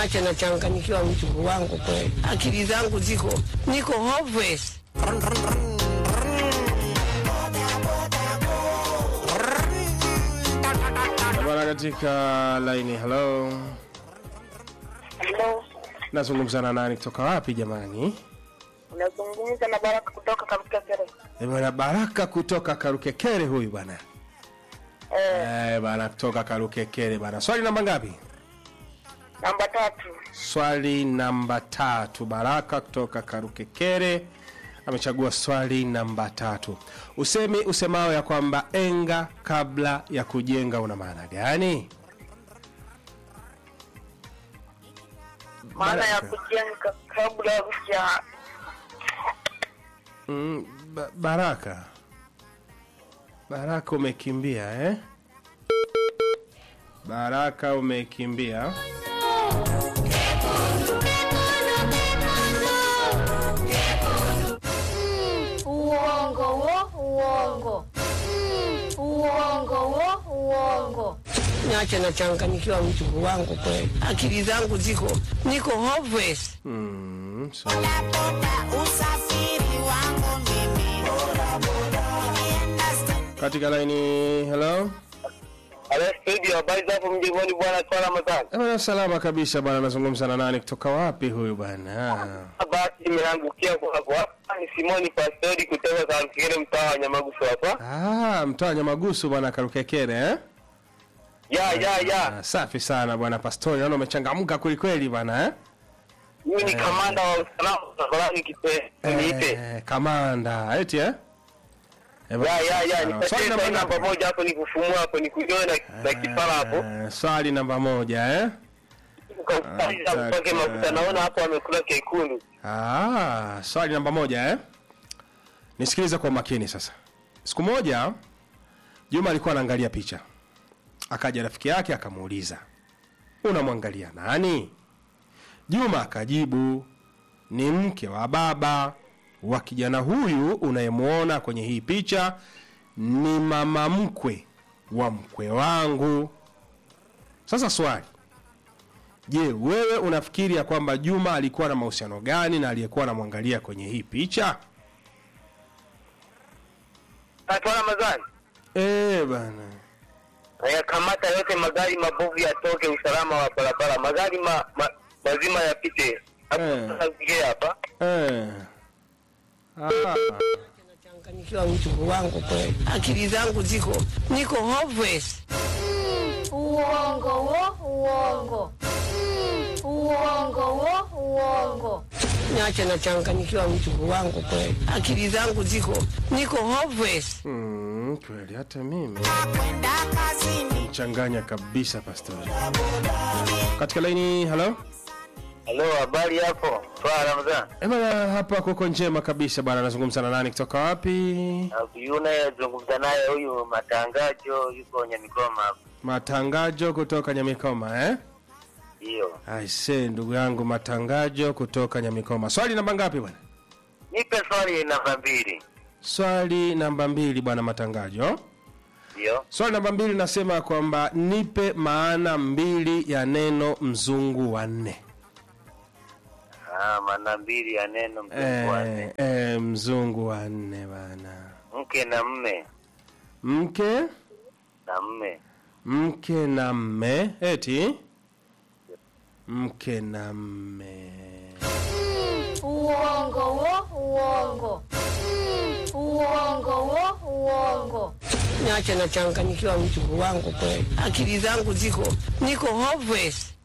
niache nachanganyikiwa mjukuu wangu kweli, akili zangu ziko niko hopeless. Bwana katika laini, hello, Halo, nazungumza na nani kutoka wapi jamani? unazungumza na Baraka kutoka katika Kere. Eh, Bwana Baraka kutoka Karukekere huyu bwana. Eh, Eh, bwana kutoka Karukekere bwana. Swali namba ngapi? namba tatu. Swali namba tatu. Baraka kutoka Karukekere amechagua swali namba tatu. Usemi usemao ya kwamba enga kabla ya kujenga una maana gani? Maana ya Baraka. kujenga kabla ya Mm, ba Baraka. Baraka umekimbia eh? Baraka umekimbia. Uongo wo, uongo. Mm, Uongo wo, uongo. Niache nachanganyikiwa mjukuu wangu kweli, akili zangu ziko niko hopeless. Mm, so, katika laini hello. Halo studio, habari za hapo mjengoni bwana Swala Mazani. Eh, Bwana salama kabisa bwana, nazungumza na nani kutoka wapi huyu bwana? Basi imeangukia kwa hapo hapa ni Simoni Pastori kutoka Karukire mtaa wa Nyamagusu hapa. Ah, mtoa Nyamagusu bwana Karukekere eh? Ya ya ya. Ah, safi sana bwana Pastori, naona umechangamka kweli kweli bwana eh? Mimi ni kamanda wa usalama barabarani kipe. Niite. Eh, kamanda eti eh? Eh, Ya ya ya, sawa. nipatie Swali swali namba namba ngapi? moja hapo nikufumua hapo nikujoe na na kipara hapo. Eh, Swali namba moja eh? Ukamtaja Ah, mpake taka. mafuta naona hapo amekula kekundu. Ah, swali namba moja eh? Nisikilize kwa makini sasa. Siku moja Juma alikuwa anaangalia picha, akaja rafiki yake akamuuliza, unamwangalia nani? Juma akajibu, ni mke wa baba wa kijana huyu unayemwona kwenye hii picha, ni mama mkwe wa mkwe wangu. Sasa swali Je, wewe unafikiri ya kwamba Juma alikuwa na mahusiano gani na aliyekuwa anamwangalia kwenye hii picha? Swala Mazani. Eh bana. Yakamata yote magari mabovu yatoke usalama wa barabara. Magari ma, ma, mazima yapite. Hapo Eh. sasa hapa. Eh. Ah. Nachanganyikiwa mjukuu wangu kweli, akili zangu ziko niko hopeless. Uongo wo, uongo. Mm, Uongo wo, uongo. Niache nachanganyikiwa mjukuu wangu kweli, akili zangu ziko niko hopeless. Mm, kweli hata mimi changanya kabisa pastori. Katika laini, halo? Halo, habari hapo? Swala Ramadhani. Eh bana, hapa kuko njema kabisa bana, nazungumza na nani kutoka wapi? Yule zungumza naye huyu matangajo yuko Nyamikoma hapo. Matangajo kutoka Nyamikoma eh? Hiyo. Aise, ndugu yangu Matangajo kutoka Nyamikoma. Swali namba ngapi bwana? Nipe swali namba mbili. Swali namba mbili bwana Matangajo. Ndio. Swali namba mbili nasema kwamba nipe maana mbili ya neno mzungu wa nne. Ah, maana mbili ya neno mzungu wa nne. Eh, eh, mzungu wa nne bana. Mke na mme Mke, na mme. mke na mme, eti mke na mme. Uongo wo, uongo. Mm, Uongo wo, uongo. Niache nachanganyikiwa mjukuu wangu kweli, akili zangu ziko niko hopeless.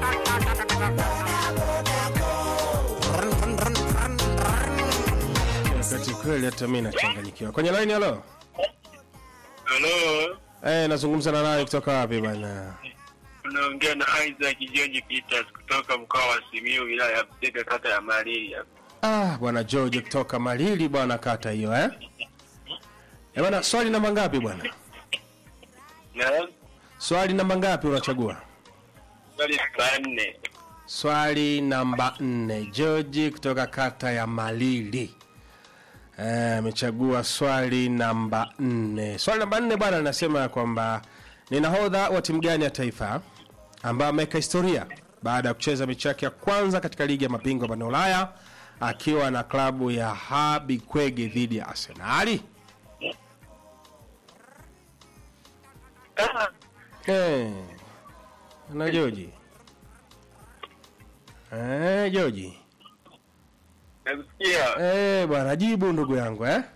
Wakati kweli hata mimi nachanganyikiwa. Kwenye line halo? Halo, Eh, nazungumza na nani kutoka wapi bana? unaongea na Isaac George Peters kutoka mkoa wa Simiyu, wilaya ya Busega, kata ya Malili hapa. Ah, bwana George kutoka Malili bwana kata hiyo eh? Eh bwana, swali namba ngapi bwana? Na Swali namba ngapi unachagua? swali la nne, Swali namba nne, George kutoka kata ya Malili Eh, amechagua swali namba nne. Swali namba nne bwana linasema ya kwamba ni nahodha wa timu gani ya taifa ambaye ameweka historia baada ya kucheza mechi yake ya kwanza katika ligi ya mabingwa barani Ulaya akiwa na klabu ya Habi Kwege dhidi ya Arsenali. Ah, Eh, na Joji eh, Joji Nakusikia. eh, bwana jibu ndugu yangu eh?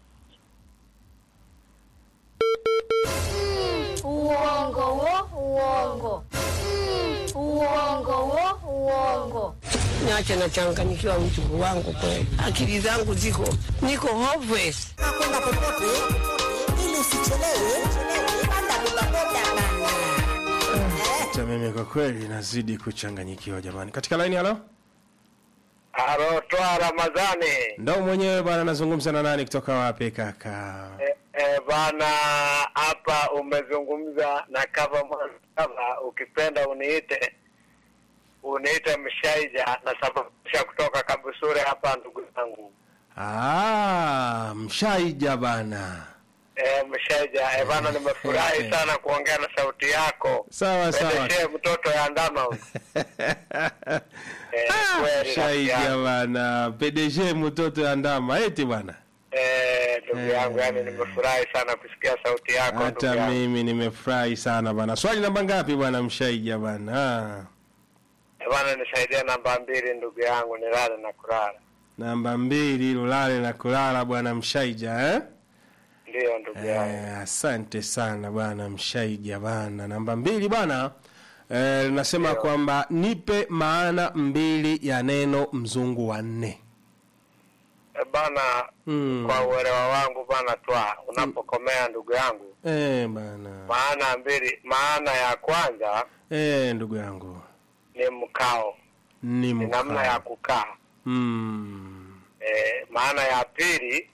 Uongo wo, uongo. Uongo wo, uongo. Niache nachanganyikiwa mjukuu wangu kweli, akili zangu ziko niko hopeless. kwenda popote ili usichelewe panda bodaboda bana Hata mimi kwa kweli nazidi kuchanganyikiwa jamani. Katika laini halo, Alo, toa Ramadhani. ndo mwenyewe bwana, nazungumza na nani kutoka wapi kaka? E, e, bana hapa umezungumza na kava mwanakava, ukipenda uniite uniite Mshaija na sababisha kutoka Kabusure hapa, ndugu zangu. Ah, mshaija bana. E, Mshaija e, bana nimefurahi sana kuongea na sauti yako. Sawa sawa. Pendeshe mtoto ya ndama huyu. Eh, kweli rafiki Shaija yangu. bana, PDG mtoto ya ndama eti bwana. Eh, ndugu Eh. yangu, yani nimefurahi sana kusikia sauti yako ndugu Hata yangu. mimi nimefurahi sana bana. Swali namba ngapi bwana mshaija bana? Ah, Eh, Bana nisaidie namba mbili ndugu yangu, nilale na kulala. namba mbili lulale na kulala bwana mshaija eh? Ndiyo ndugu yangu. Eh, asante sana bwana mshaija bana. Namba mbili bwana eh, nasema kwamba nipe maana mbili ya neno mzungu wa nne. Eh, bana Mm. kwa uelewa wangu bana, twa unapokomea ndugu yangu, Eh, bana. maana mbili, maana ya kwanza Eh, ndugu yangu ni mkao, ni ni namna ya mkao. kukaa. Mm. Eh, maana ya pili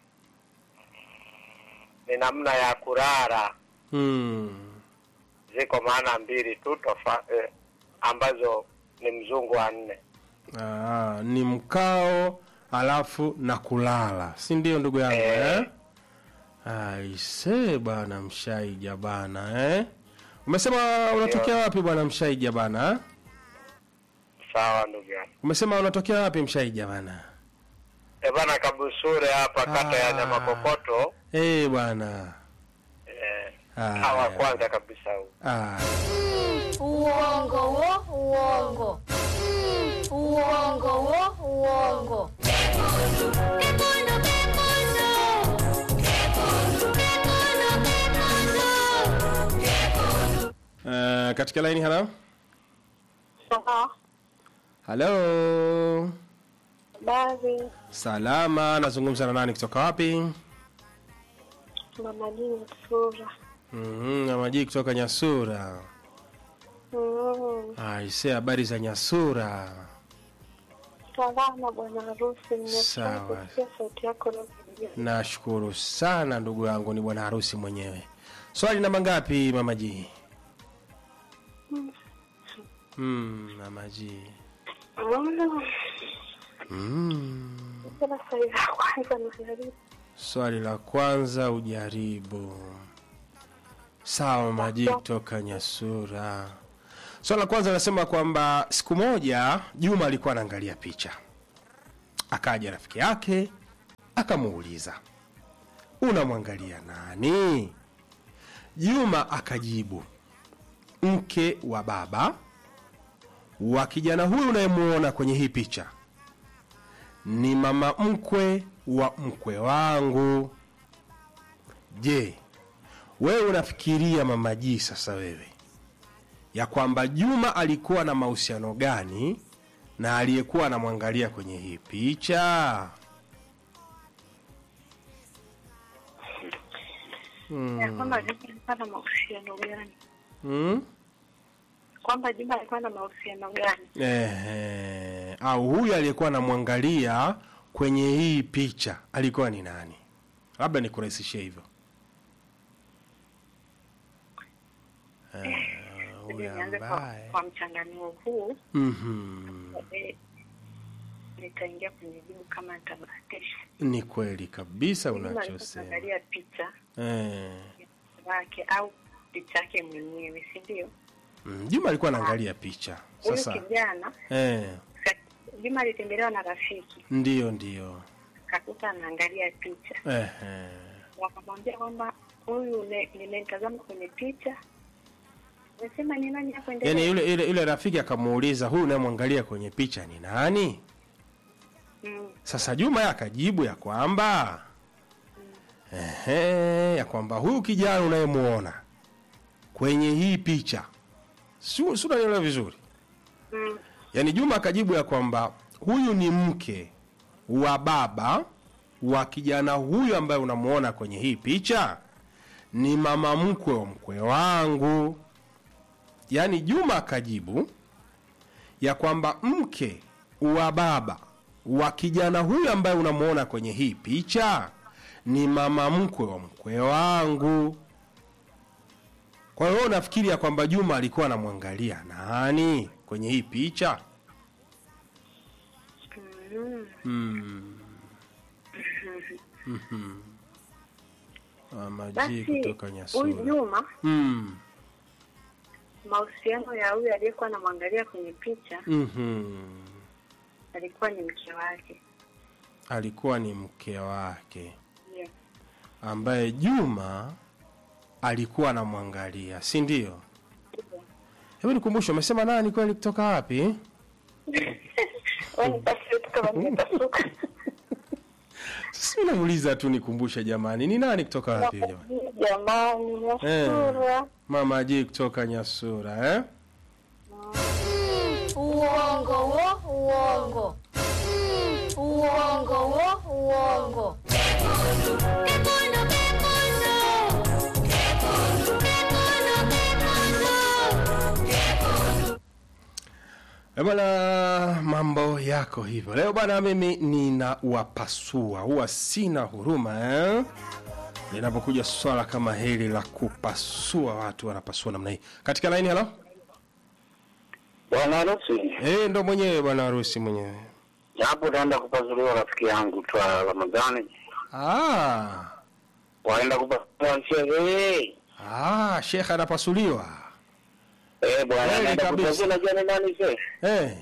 ni namna ya kulala. Mm. Ziko maana mbili tu tofa, eh, ambazo ni mzungu wa nne. Ah, ni mkao alafu na kulala, si ndio ndugu yangu Eh. eh? Aise bwana mshaija bana eh? Umesema unatokea wapi bwana mshaija bana? eh? Sawa ndugu yangu. Umesema unatokea wapi mshaija bana? Eh, bana Kabusure hapa kata ya Ah. Nyamakokoto. Eh bwana. Eh, Ah, hawa kwanza kabisa huu. Ah, Uongo wo, uongo. Uongo wo, uongo. eh, katika laini halo? Sawa. Halo. Baadhi Salama, nazungumza na nani kutoka wapi? mama dini sura. Mhm, na maji kutoka Nyasura. Mm. Aise, habari za Nyasura. Salama bwana harusi, Sawa. nimefurahi kusikia sauti yako leo. Nashukuru sana ndugu yangu, ni bwana harusi mwenyewe. Swali namba ngapi mama G? Mm, mama G. Mm. Mm. Tena swali la kwanza najaribu. Swali la kwanza ujaribu. Sawa mama G kutoka Nyasura. Swali la kwanza nasema kwamba siku moja Juma alikuwa anaangalia picha, akaja rafiki yake akamuuliza, unamwangalia nani? Juma akajibu, mke wa baba wa kijana huyu unayemuona kwenye hii picha ni mama mkwe wa mkwe wangu. Je, wewe unafikiria mama G sasa wewe ya kwamba Juma alikuwa na mahusiano gani na aliyekuwa anamwangalia kwenye hii picha? Ya kwamba Juma alikuwa na mahusiano gani? Hmm? Kwamba Juma alikuwa na mahusiano gani? Ehe, au huyu aliyekuwa anamwangalia kwenye hii picha alikuwa ni nani? Labda nikurahisishie hivyo. Eh, huyu Nianze kwa, ambaye kwa mchanganuo huu Mhm. eh, nitaingia kwenye jibu kama nitabahatisha. Ni kweli kabisa Juma alikuwa unachosema. anaangalia picha Eh, yake au picha yake mwenyewe, si ndio? Mm, Juma alikuwa anaangalia picha. Huyu Sasa kijana eh, ka- Juma alitembelewa na rafiki, ndio ndio. kakuta anaangalia picha, Eh, eh. wakamwambia kwamba huyu ne- nimemtazama kwenye picha, nasema ni nani hapo? Endelea. Yaani yule yule yule rafiki akamuuliza huyu unayemwangalia kwenye picha ni nani? Mm. Sasa Juma yeye akajibu ya kwamba ehe, ya kwamba huyu kijana unayemuona kwenye hii picha si si unanielewa vizuri? Mm. Yaani Juma akajibu ya kwamba huyu ni mke wa baba wa kijana huyu ambaye unamuona kwenye hii picha ni mama mkwe wa mkwe wangu. Yaani Juma akajibu ya kwamba mke wa baba wa kijana huyu ambaye unamuona kwenye hii picha ni mama mkwe wa mkwe wangu. Kwa hiyo wewe unafikiri ya kwamba Juma alikuwa anamwangalia nani kwenye hii picha? Mm. Mm. Mhm. Mama G Basi kutoka huyu Nyasura. Juma, Mm. mahusiano ya huyu aliyekuwa anamwangalia kwenye picha Mhm. alikuwa ni mke wake. Alikuwa ni mke wake Yes. ambaye Juma alikuwa anamwangalia, si ndio? Hebu nikumbushe, umesema nani kweli kutoka wapi? Wewe nipasue tu kama nimepasuka. Sasa namuuliza tu nikumbushe jamani, ni nani kutoka wapi jamani? Jamani, Nyasura. Mama G kutoka Nyasura eh? Uongo wo, uongo. Mm, Uongo wo, uongo. Eh, Bwana, mambo yako hivyo leo bwana, mimi ninawapasua, huwa sina huruma eh? Linapokuja swala kama hili la kupasua, watu wanapasua namna hii. Katika laini, halo Bwana harusi, eh, ndo mwenyewe bwana harusi mwenyewe. hapo naenda kupazuliwa rafiki yangu twa Ramadhani, Ah, waenda kupasuliwa sherehe. ah, shekhe anapasuliwa Eh, bwana Kweli naenda kabisa. kupasuliwa, unajua ni nani shehe? eh,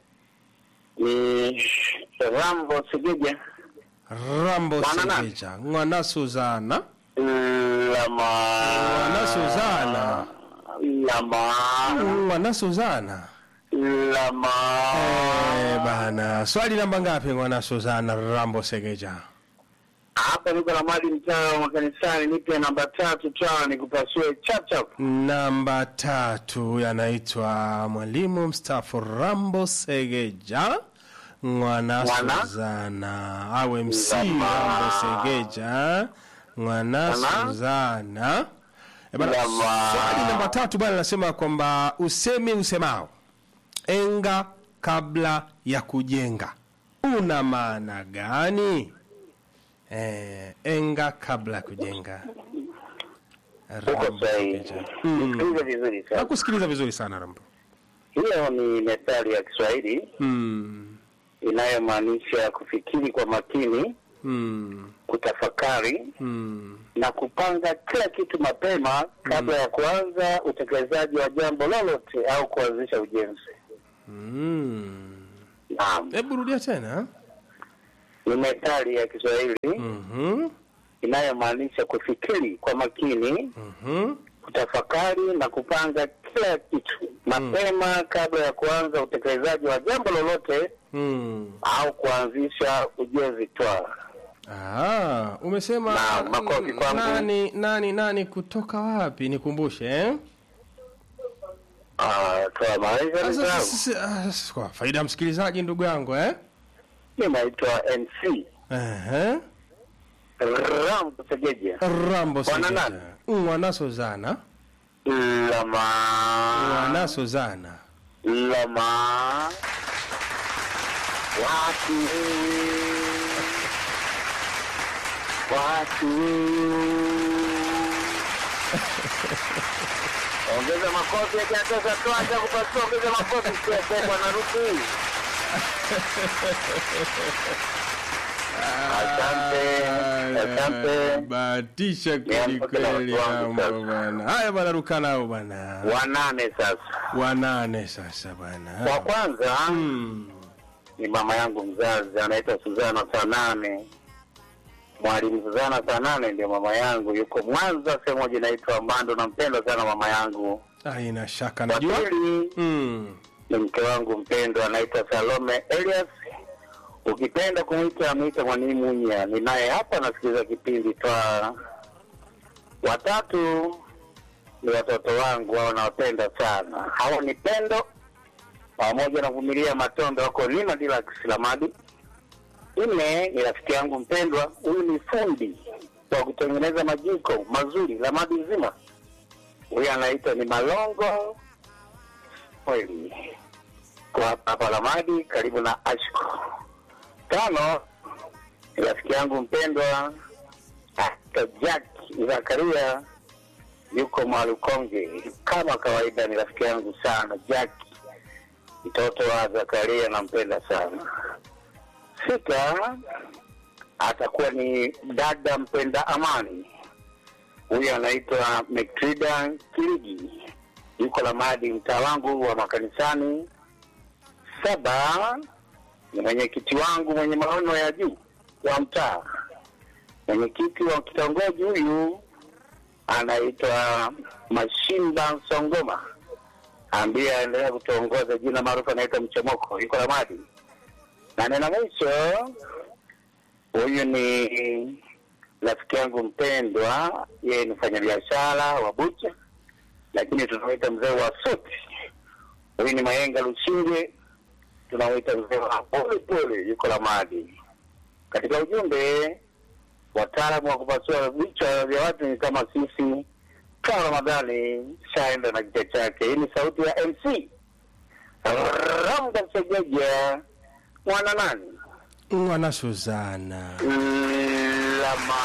Ni Rambo Segeja Rambo Bwana nani? Segeja, Ngwana Suzana, Lama Ngwana Suzana, Lama Ngwana Suzana. Lama Eh, bana, swali namba ngapi Ngwana Suzana Rambo Segeja? hapa niko na mali mtaa wa makanisani, nipe namba tatu twa nikupasue chap chap. Namba tatu yanaitwa mwalimu mstaafu Rambo Segeja Ngwana Ngwana? Suzana awe MC Ngwana. Rambo Segeja Ngwana Ngwana? Suzana. Eh, bana, Ngwana. swali namba tatu bwana nasema kwamba usemi usemao enga kabla ya kujenga una maana gani? Eh, enga kabla ya kujenga. Uko Rambo sahihi. Segeja. Mm. Sikiliza vizuri sana. Nakusikiliza vizuri sana Rambo. Hiyo ni methali ya Kiswahili Mm. inayomaanisha kufikiri kwa makini, Mm. kutafakari Mm. na kupanga kila kitu mapema kabla ya kuanza utekelezaji wa jambo lolote au kuanzisha ujenzi. Mm. Naam, Hebu rudia tena. ni methali ya Kiswahili Mhm. inayomaanisha kufikiri kwa makini, Mhm. kutafakari na kupanga kila kitu mapema kabla ya kuanza utekelezaji wa jambo lolote Mm. au kuanzisha ujenzi twaa. Ah, umesema Na, makofi kwangu. nani nani nani kutoka wapi? Nikumbushe eh? Ah, twaa maisha Sasa, ndugu yangu. sasa, ah, kwa faida ya msikilizaji ndugu yangu eh? Mimi naitwa MC Ehe. Rambo Segeja Rambo Bwana Segeja. nani? Mwana Suzana. Lama Mwana Suzana. Lama watu watu ongeza makofi yakiatoka tuacha kupasua ongeza makofi siasekwa na ruku Asante, asante. bahatisha kweli Niamke na kweli watu wangu mambo sasa. bwana haya bwana ruka nao bwana Wanane sasa. wanane sasa bwana Wa kwanza Mm. ni mama yangu mzazi anaitwa Suzana Sanane. Mwalimu Suzana Sanane ndio mama yangu, yuko Mwanza, sehemu moja inaitwa Mbando. Nampenda sana mama yangu. haina shaka Wa najua pili mm. ni mke wangu mpendwa anaitwa Salome Elias. Ukipenda kumwita mwita mwalimu Munya, ni naye hapa nasikiliza kipindi twa. Watatu ni watoto wangu, hao nawapenda sana. Hao ni Pendo pamoja na Vumilia Matondo, wako Lima Dilax Lamadi. Nne ni rafiki yangu mpendwa, huyu ni fundi wa kutengeneza majiko mazuri Lamadi nzima. Huyu anaitwa ni Malongo kweli kwa hapa hapa Lamadi karibu na Ashko. Tano ni rafiki yangu mpendwa Dr. Jack Zakaria yuko Mwalukonge kama kawaida, ni rafiki yangu sana Jack, mtoto wa Zakaria, nampenda sana. Sita atakuwa ni dada mpenda amani, huyu anaitwa Metrida Kirigi, yuko Lamadi, mtaa wangu wa makanisani. Saba ni mwenyekiti wangu mwenye maono ya juu wa mtaa, mwenyekiti wa kitongoji huyu anaitwa Mashimba Songoma, ambaye aendelea kutuongoza, jina maarufu anaitwa Mchomoko, yuko Lamadi. Na neno mwisho, huyu ni rafiki yangu mpendwa, yeye ni mfanyabiashara wa bucha, lakini tunamwita mzee wa suti. Huyu ni Mayenga Lushinge, tunamwita mzee wa pole pole, yuko Lamadi. Katika ujumbe, wataalamu wa kupasua vichwa vya watu ni kama sisi. Kaa Ramadhani shaenda na kichwa chake. Hii ni sauti ya MC Ramda Segeja, mwana nani mwana Suzana Lama.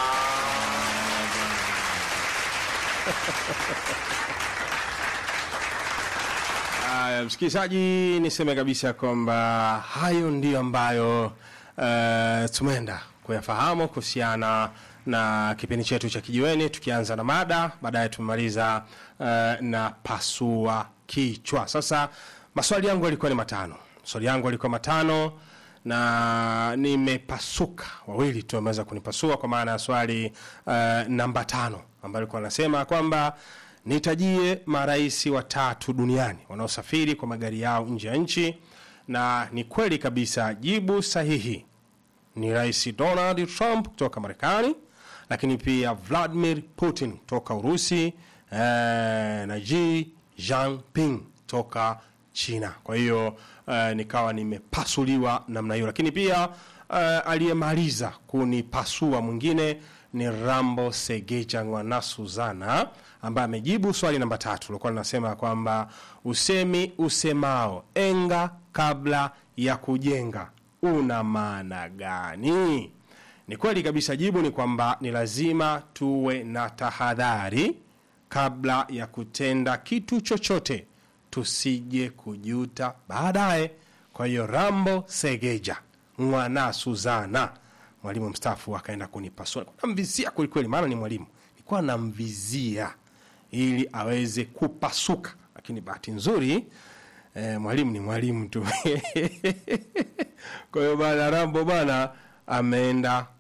Haya, msikilizaji, niseme kabisa kwamba hayo ndiyo ambayo uh, tumeenda kuyafahamu kuhusiana na kipindi chetu cha kijiweni, tukianza na mada, baadaye tumemaliza uh, na pasua kichwa. Sasa maswali yangu yalikuwa ni matano, maswali yangu yalikuwa matano na nimepasuka wawili tu wameweza kunipasua kwa maana ya swali uh, namba tano ambayo alikuwa anasema kwamba nitajie marais watatu duniani wanaosafiri kwa magari yao nje ya nchi na ni kweli kabisa jibu sahihi ni rais donald trump kutoka marekani lakini pia vladimir putin kutoka urusi eh, na Xi Jinping toka china kwa hiyo eh, nikawa nimepasuliwa namna hiyo lakini pia eh, aliyemaliza kunipasua mwingine ni rambo segeja ngwana suzana ambaye amejibu swali namba tatu likuwa linasema kwamba usemi usemao enga kabla ya kujenga una maana gani ni kweli kabisa jibu ni kwamba ni lazima tuwe na tahadhari kabla ya kutenda kitu chochote tusije kujuta baadaye kwa hiyo rambo segeja mwana suzana mwalimu mstaafu akaenda kunipasua namvizia kwelikweli maana ni mwalimu nilikuwa namvizia ili aweze kupasuka lakini bahati nzuri eh, mwalimu ni mwalimu tu kwa hiyo bana rambo bana ameenda